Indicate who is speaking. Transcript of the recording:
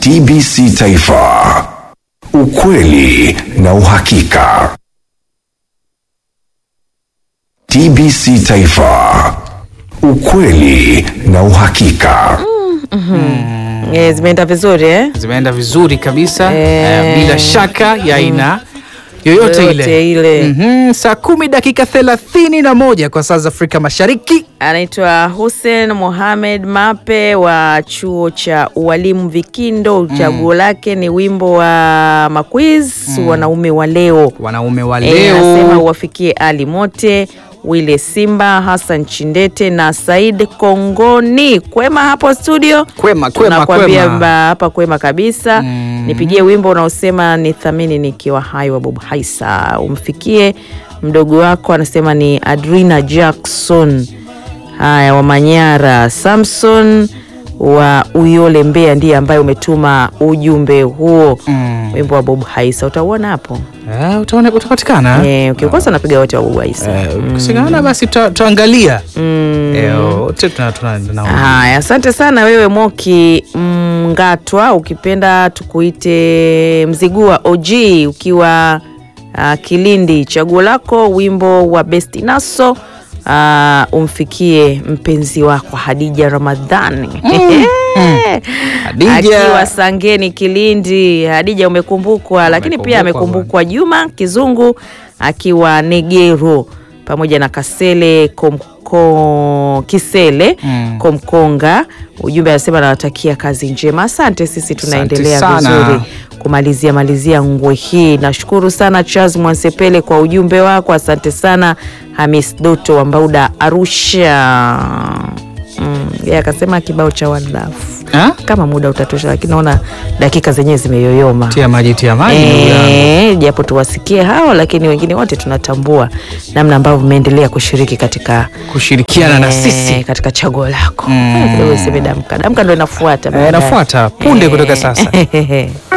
Speaker 1: TBC Taifa, ukweli na uhakika. TBC Taifa, ukweli na uhakika.
Speaker 2: Eh, zimeenda vizuri eh?
Speaker 3: zimeenda vizuri kabisa
Speaker 2: Eh.
Speaker 3: eh, bila shaka ya aina yoyote
Speaker 2: Yoyote
Speaker 3: ile,
Speaker 2: ile.
Speaker 3: Mhm, saa kumi dakika thelathini na moja kwa saa za Afrika Mashariki.
Speaker 2: Anaitwa Hussein Mohamed Mape wa chuo cha ualimu Vikindo. Chaguo lake ni wimbo wa Maquiz wanaume wa leo.
Speaker 3: Wanaume wa
Speaker 2: Eh, anasema
Speaker 3: leo
Speaker 2: uwafikie Ali Mote, Wile Simba, Hassan Chindete na Said Kongoni. Kwema hapo studio?
Speaker 3: kwema kwema
Speaker 2: Tunakwambia
Speaker 3: kwema.
Speaker 2: ba- hapa kwema kabisa. Nipigie wimbo unaosema ni thamini nikiwa hai wa Bob Haisa. Umfikie mdogo wako, anasema ni Adrina Jackson haya wa Manyara. Samson wa Uyole Mbeya ndiye ambaye umetuma ujumbe huo.
Speaker 3: Mm.
Speaker 2: Wimbo wa Bob Haisa utauona hapo.
Speaker 3: Eh, utaona utapatikana
Speaker 2: Eh, ukikosa napiga wote wa Bob Haisa.
Speaker 3: Eh, ukikosekana basi tuta- tutaangalia Eh, wote tuna- tuna- tuna-
Speaker 2: Haya, asante sana wewe Moki Mngatwa, ukipenda tukuite Mzigua OG, ukiwa uh, Kilindi. Chaguo lako wimbo wa Best Naso uh, umfikie mpenzi wako Hadija Ramadhani
Speaker 3: Hadija.
Speaker 2: akiwa Sangeni Kilindi. Hadija umekumbukwa, lakini pia
Speaker 3: Amekumbukwa
Speaker 2: amekumbukwa Juma Kizungu akiwa Negero pamoja na Kasele Komko, Kisele
Speaker 3: Mm.
Speaker 2: Komkonga. Ujumbe anasema nawatakia kazi njema. Asante, sisi tunaendelea
Speaker 3: sana.
Speaker 2: vizuri kumalizia malizia ngwe hii. Nashukuru sana Charles Mwansepele kwa ujumbe wako, asante sana Hamis Doto wa Mbauda Arusha. Mm, yeye akasema kibao cha One Love
Speaker 3: Ha?
Speaker 2: kama muda utatosha, lakini naona dakika zenyewe zimeyoyoma.
Speaker 3: tia maji tia maji ndugu yangu.
Speaker 2: Eh, japo tuwasikie hao, lakini wengine wote tunatambua namna ambavyo mmeendelea kushiriki katika
Speaker 3: kushirikiana na
Speaker 2: eh,
Speaker 3: sisi
Speaker 2: katika chaguo lako.
Speaker 3: Mm.
Speaker 2: Eh, kidogo iseme damka, damka ndo inafuata
Speaker 3: Eh,
Speaker 2: baadaye.
Speaker 3: inafuata punde
Speaker 2: Eh.
Speaker 3: kutoka sasa